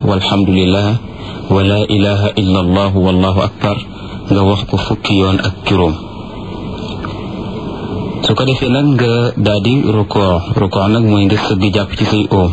walhamdulillah wa la ilaha illa allah wallahu akbar nga wax ko fukki yoon ak juróom su ko defee nag nga daal di rukoo rukoo nag mooy nga sëgg jàpp ci say oom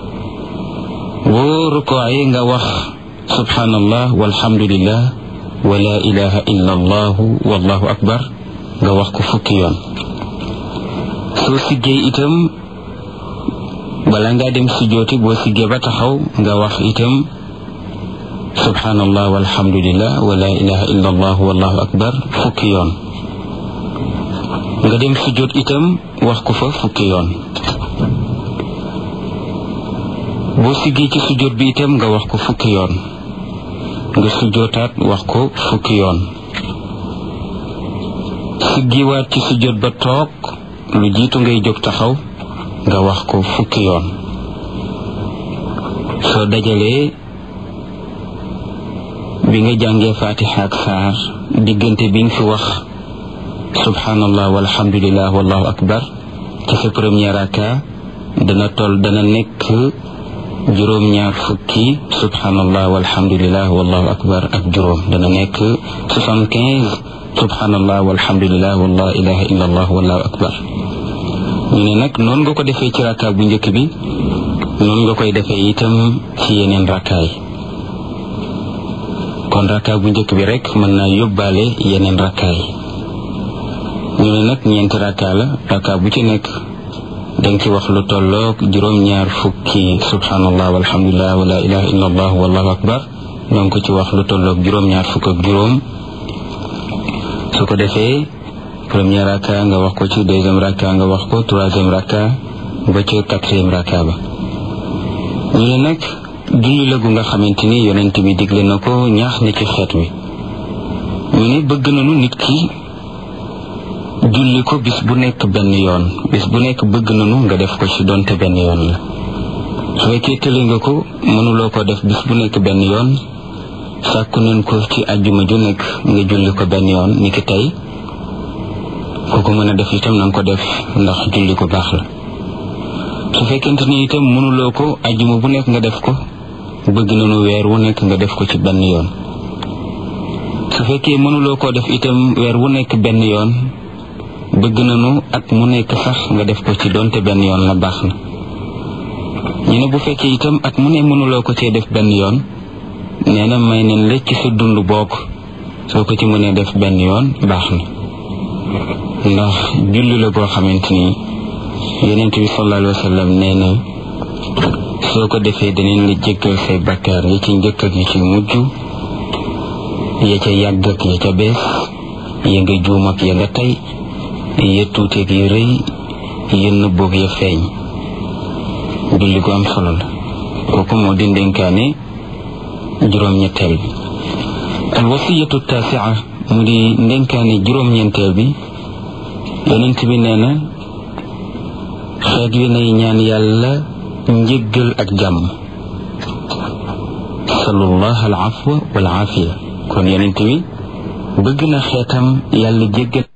boo rukoo yi nga wax subhanallah walhamdulillah wa la ilaha illa allah wallahu akbar nga wax ko fukki yoon soo siggee itam bala ngaa dem sujjooti boo siggee ba taxaw nga wax itam subhanallah walhamdulillah wa la ilaha illa allah wallahu akbar fukki yoon nga dem sujjoot itam wax ko fa fukki yoon boo siggee ci sujjoot bi itam nga wax ko fukki yoon nga sujjootaat wax ko fukki yoon siggiwaat ci sujjoot ba toog lu jiitu ngay jóg taxaw nga wax ko fukki yoon soo dajalee bi nga jàngee fatiha ak saar diggante bi nga fi wax subhanallah walhamdulillah wallahu akbar ci sa premier raka dana toll dana nekk juróom-ñaar fukki subhanallah walhamdulillah wallahu akbar ak juróom dana nekk soixante-quinze subhanallah walhamdulillah wala ilaha illa allah wallahu akbar ñu ne nag noonu nga ko defee ci raka bu njëkk bi noonu nga koy defee itam ci yeneen rakaay kon raka bu njëkk bi rek mën naa yóbbaale yeneen rakaay ñu ne nag ñeenti raka la raka bu ci nekk danga ci wax lu tolloog juróom-ñaar fukki subhanallah walhamdulillah wala ilaha illa allah wallahu akbar danga ko ci wax lu tolloog juróom-ñaar fukk ak juróom su ko defee premier raka nga wax ko ci deuxième raka nga wax ko troisième raka ba ci quatrième raka ba ñu ne nag julli la gu nga xamante ni yonent bi digle na ko ñaax na ci xeet wi ñu ne bëgg nañu nit ki julli ko bis bu nekk benn yoon bis bu nekk bëgg nañu nga def ko ci donte benn yoon la su fekkee tële nga ko mënuloo ko def bis bu nekk benn yoon sàkku nañ ko ci àjjuma ju nekk nga julli ko benn yoon ni ki tey ku ko mën a def itam na nga ko def ndax julli ko baax la su fekkente ni itam mënuloo ko àjjuma bu nekk nga def ko bëgg nañu weer wu nekk nga def ko ci benn yoon su fekkee mënuloo koo def itam weer wu nekk benn yoon bëgg nañu at mu nekk sax nga def ko ci donte benn yoon la baax na ñu ne bu fekkee itam at mu ne mënuloo ko cee def benn yoon nee na may nañ la ci sa dund bokk soo ko ci mënee def benn yoon baax na ndax julli la boo xamante ni yonent bi sallallahu alayhi wa sallam nee na soo ko defee danañ la jéggal say bakkaar ya ci njëkk ak ya ci mujj ya ca yàgg ak ya ca bees ya nga juum ak ya nga tey ya tuuteeg ya rëy ya nëbboog ya feeñ julli gu am solo la kooku moo di ndénkaane juróom-ñetteel bi al wasiyatu taasia mu di ndénkaane juróom-ñeenteel bi yonent bi nee na xeet wi nay ñaan yàlla njëggal ak jàmm salullah al afwa wal aafiya kon yonent bi bëgg na xeetam yàlla jéggal